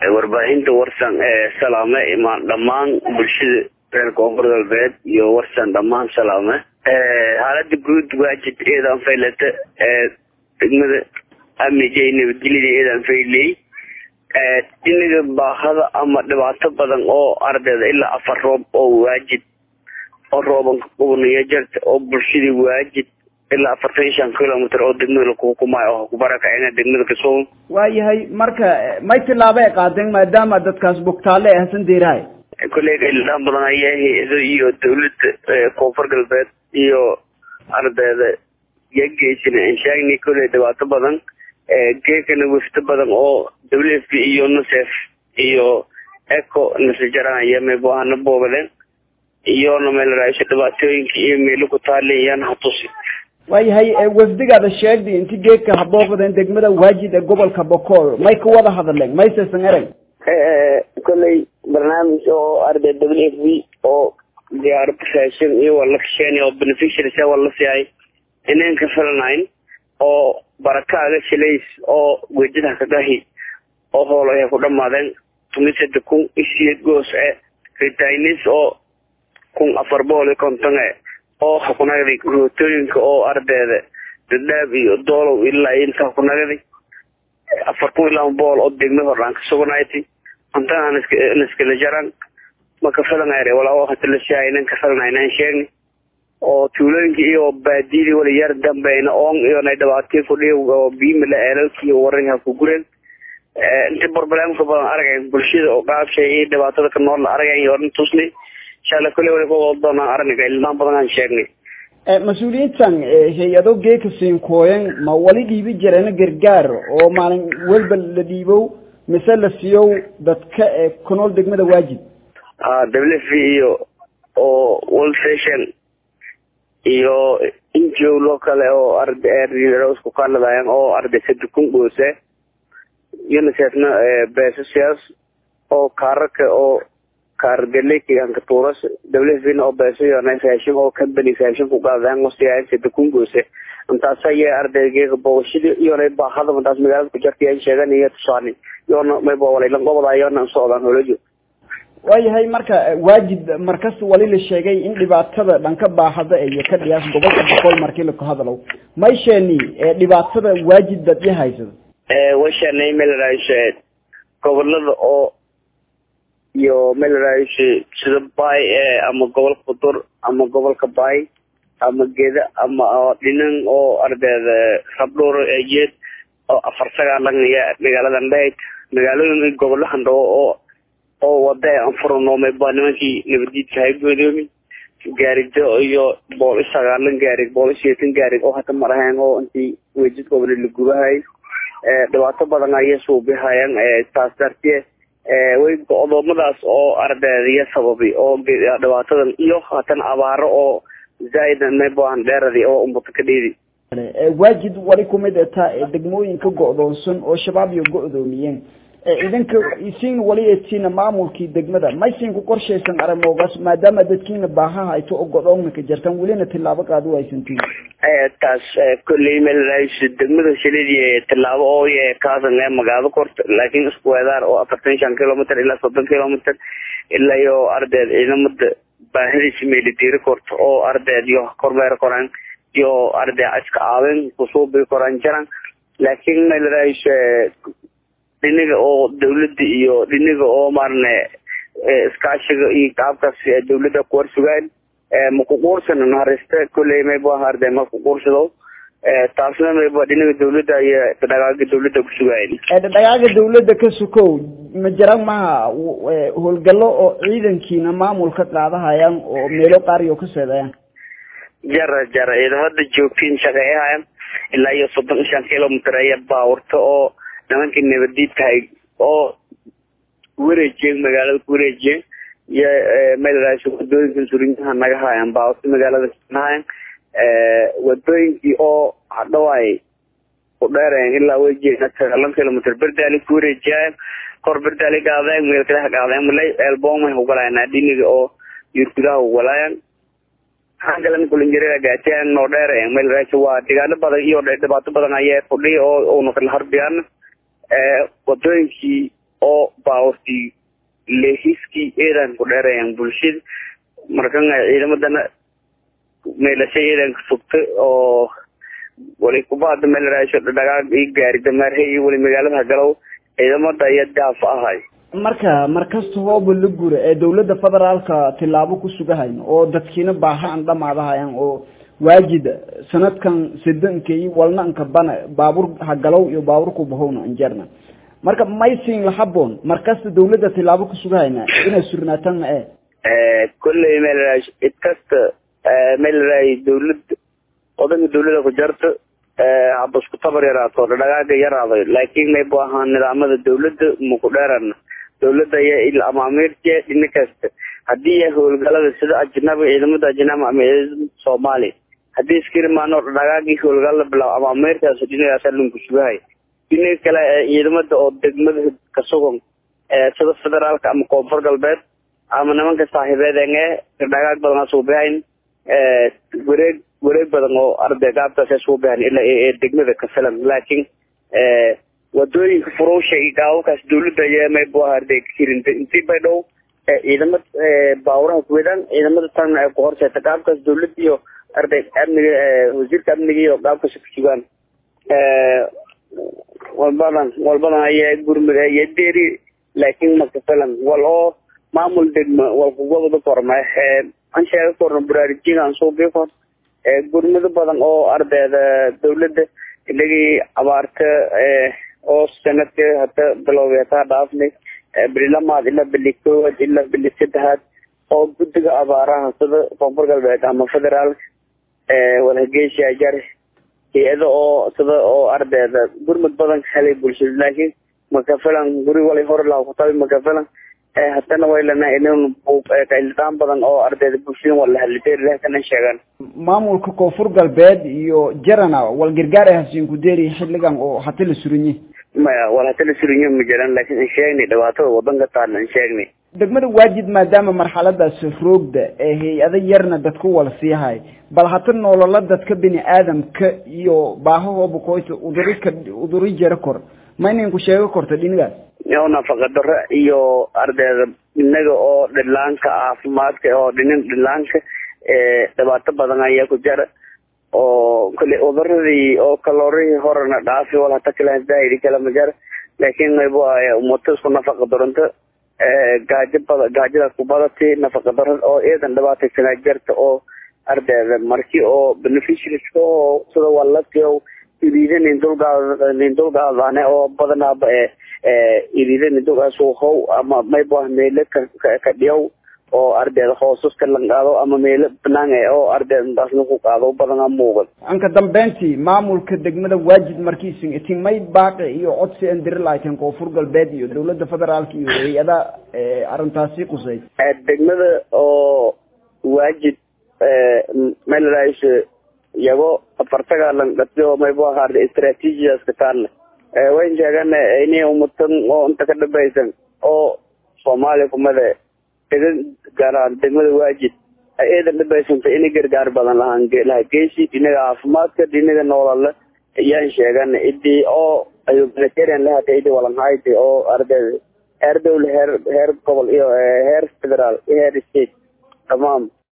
warbaahinta warsan ee salaame imaan dhammaan bulshada reer koonfur galbeed iyo warsan dhammaan salaame xaalada guud waajid eedan faylata ee degmada amnijay nabadgelyada eedan fayley iniga baahada ama dhibaato badan oo ardayda ilaa afar roob oo waajid oo rooban qubniyo jarta oo bulshadii waajid ilaa afartan iyo shan kilomitr oo degmada lakuhukumaayo oo kubarakacina degmada kasoo waayahay marka may tilaabo ay qaadeen maadaama dadkaas bugtaale ee hasan deerahay koleyga ildhaan badan ayaa hay-ado iyo dawladda koonfur galbeed iyo ardayda yageysan inshaagni koley dhibaato badan geekana wafto badan oo w f b iyo nusef iyo eco nasajaranaya meebahana boobaleen iyona meelaraasho dhibaatooyinka iyo meelo ku taali iyana hatusi waayahay wafdigaada sheegday inti geedka habooqdeen degmada waajid ee gobolka bokool may ka wada hadleen maysesan ereg koley barnaamij oo arday w f b oo diyaarada raashin iyo waa la kasheenay oo beneficiaries waa la siiyay inaan ka filanayn oo barakaaga shilays oo wejadaha kagahi oo hoolo ay ku dhamaadeen tumisada kun isiyeed goos e ritainis oo kun afar bool iyo konton e oo hakunagday rootooyinka oo ardayda dadhaab iyo doolow ilaa inta hakunagaday afar kun ilaa bool oo degma hordhaan ka suganayti antaan naskala jaran maka filanayre walaa oo hata la shaay inan ka filanaynan sheegni oo tuulooyinka iyo baadiyadii wala yar dambeyna oon iyona dhibaatii fudhiy oo biimala eelalkii waranha ku gureen inta barbalemka badan aragayn bulshada oo qaabshay iyo dhibaatada ka nool aragayn iyo oran tusni inshaalla kule wali kuwada doonaan arniga ilmaan badan aan sheegnay mas-uuliyiintan hay-ado geeka siinkooyan ma wali dhiibi jireen gargaar oo maalin walba la dhiibow mise la siiyow dadka ku nool degmada waajid a w f iyo oo world fashion iyo ngo loo kale oo ardsku kaladayan oo arday sadukun goose unicefna beesasiyaas oo kaararka oo kaargaleykanka tuuras w f na oo beesayona raashin oo company raashin ku qaadayan wasiyayan sadukun goose intaas aya ardaygeega booshadi iyona baahada intaas magaalada ku jarta yan sheegan iyo tusaani iyona mayba walaylan gobada iyona socdaan holajo waayahay marka waajid markas wali la sheegay in dhibaatada dhanka baahada iyo ka dhiyaas gobolka boqol markii laka hadalow may sheeni dhibaatada waajid dad i haysado washanay melaraash gobolada oo iyo melaraash sida bay ama gobolka budur ama gobolka bay ama geda ama dhinan oo ardayda rabdhoor eejeed oo afar sagaalangaya magaaladan dhayd magaalooyin gobolahan dhawo oo oo wada aan furanoomay baa nimankii nabadiidka hay goodoomin gaarido iyo bool i sagaalan gaarig bool i siyeetan gaarig oo hata marahayn oo intii wejid gobole la gubahay dhibaato badan ayay suubihayaan taas dartee way go-doomadaas oo ardaydiya sababay oo dhibaatadan iyo hatan abaaro oo zaaida mayboan dheeradi oo umbato ka dheedi waajid wali kumid eta degmooyinka go-doonsan oo shabaab iyo go-doomiyeen idinka isiin wali eetiina maamulkii degmada maysin ku qorshaysan arimoogaas maadaama dadkiina baahaha ayto oo go-doonna ka jirtaan welina tilaabo qaadi waysantiin taas kolley meel degmada shilidii tilaabo oo kaasan ee magaalo korta laakiin isku weedaar oo afartan shan kilomitr ilaa soddon kilomitr ilaa iyo ardeed ciidamada baahadiisa meelitiiri korta oo ardeed iyo kormeer koraan iyo ardeed iska caawin kusuubi koraan jiraan laakiin meelraaish dhiniga oo dawladda iyo dhiniga oo maarne iskaashiga iyo qaabkaas dawladda kuwar sugaan makuquursana nahariste kolley mayba harde makuquursado taasna mayba dhiniga dawladda iyo dhagaaga dawladda kusugayn dhagaaga dawladda ka sukow ma jiraan maha howlgallo oo ciidankiina maamulka qaadahayaan oo meelo qaariyo ka seedayaan jara jara ciidamada joogtiin shaqeeyahayaan ilaa iyo soddon shan kilomitr ayaa baawurta oo nimankii nabadiid tahay oo wareejiyeen magaalada ku wareejiyeen iyo meelraas wadooyinka surinyaha naga haayaan baawurta magaalada nahayan wadooyinkii oo hadhawaay ku dheerayan ilaa wejina sagalan kilomitr berdaali ku wareejiyaayan kor berdaali gaadeen meelkadaha gaadeen malay eelboomay hugalayan adiniga oo yurgudaha hugalayan hangalan kulinjirada gaatiyan noo dheerayan meelraas waa degaano badan iyo dhibaato badan ayaa fudhiya oo una kala harbiyaan wadooyinkii oo baawartii lehiskii eedan ku dheerayaan bulshada markan ciidamadana meelasha eedanka sugta oo wali kubaada meelaraasho dhagaag i gaari dameerhe iyo wali magaalada galow ciidamada ayaa daafa ahay marka markasta hooba la gura ee dawladda federaalka tilaabo ku sugahayn oo dadkiina baaha an dhamaadahayan oo waajid sanadkan sidankay walnanka bana baabuur hagalow iyo baabuurku bahowna anjarna marka maysin lahaboon markasta dawladda tilaabo ku sugahayna inay surnaataan ma e kolley meelaraay cid kasta meelaraay dawlad odanka dawlada ku jarta haba isku tabar yaraato dhagaaga yaraaday laakiin maybu ahaa nidaamada dawladda maku dheerana dawladda ayaa il amaamiirte dhina kasta hadii howlgalada sida ajnabi ciidamada ajnabi ama ciidamada soomaaliya haddii iskirimaano dhagaagii howlgala bilaabo amaamiirtaas dhinagaasa lunku sugahay dhinaga kale ciidamada oo degmada kasugan sida federaalka ama koonfur galbeed ama nimanka saaxiibeedenge dhagaag badan asuubihayn wareeg wareeg badan oo arday gaabtaas asuubihayn ilaa ee degmada ka filan laakiin wadooyinka furusha iyo gaababkaas dawladda ayaa maybu arday kirinta intii bay dhow ciidamad baawuraha kuwedaan ciidamada tan ay ku horseeta gaabkaas dawladda iyo arday amniga wasiirka amniga iyo gaabkaas kusugaan walbadan walbadan ayaa gurmud ayaa deri laakiin maka filan wal oo maamul degma wal kugoboda korma an sheega korna baraarujin aan suubi kor gurmado badan oo ardayda dawladda inagii abaarta oo sanadka hata bilowday hataa dhaafnay bili lamaad ilaa bili koowaad ilaa bili saddexaad oo guddiga abaaraha sida koonfur galbeed ama federaalka wadhageesha jar hay-ada oo sida oo ardayda gurmud badan helay bulshada laakiin makafilan guri wali hore laha kutabi makafilan haddana waylana in kaildaan badan oo ardayda bulshada wala haliteerlahkana sheegaan maamulka koonfur galbeed iyo jarana wal gargaar ay hasiin ku deeri xilligan oo hata la surinye maya wal hata la surinye ma jiraan laakiin in sheegnay dhibaatada wadanka taala in sheegnay degmada waajid maadaama marxaladaas roogda ee hay-ada yarna dadku wala siihay bal hata nolola dadka bini aadamka iyo baahahooba koyta udurika uduri jara kor ma inanku sheego korta dhinigaas oo nafaqa daro iyo ardayda inaga oo dhilaanka caafimaadka oo dhinin dhilaanka dhibaato badan ayaa ku jira oo kale udaradii oo kalorihii horena dhaafi wal hata kale zaahiri kale ma jira laakiin maybu umato isku nafaqa daranto gaajo bada gaajadaas ku badati nafaqa darad oo eedan dhibaataysanaa jirta oo ardayda marki oo beneficiaries oo sida walati oo iriida nin dulgaad nin dulgaadane oo badanaaba iriida nin dulgaas how ama maybu meelo ka dhiyaw oo ardayda hoosas ka lanqaado ama meelo banaan oo ardayda daas lagu qaado badana muuqan anka dambeyntii maamulka degmada waajid markiisin itin may baaqi iyo codsi an diri lahaydeen koonfur galbeed iyo dawladda federaalka iyo hay-ada arrintaasi qusay degmada oo waajid melrais iyago afartaga lanqatiyo maybu ahaarda istraatiijiyaska taarna wayn sheegana inay umatan oo inta ka dhabaysan oo soomaaliya kumada dega gaaraan degmada waajid ay eedan dhabaysanta inay gargaar badan lahaan laha geysi dhinaga caafimaadka dhinaga noolale ayaan sheegana idii oo ayu vegetarian lahata idi walanhayti oo ardayda heer dowle heer heer gobol iyo heer federaal iyo heer state tamaam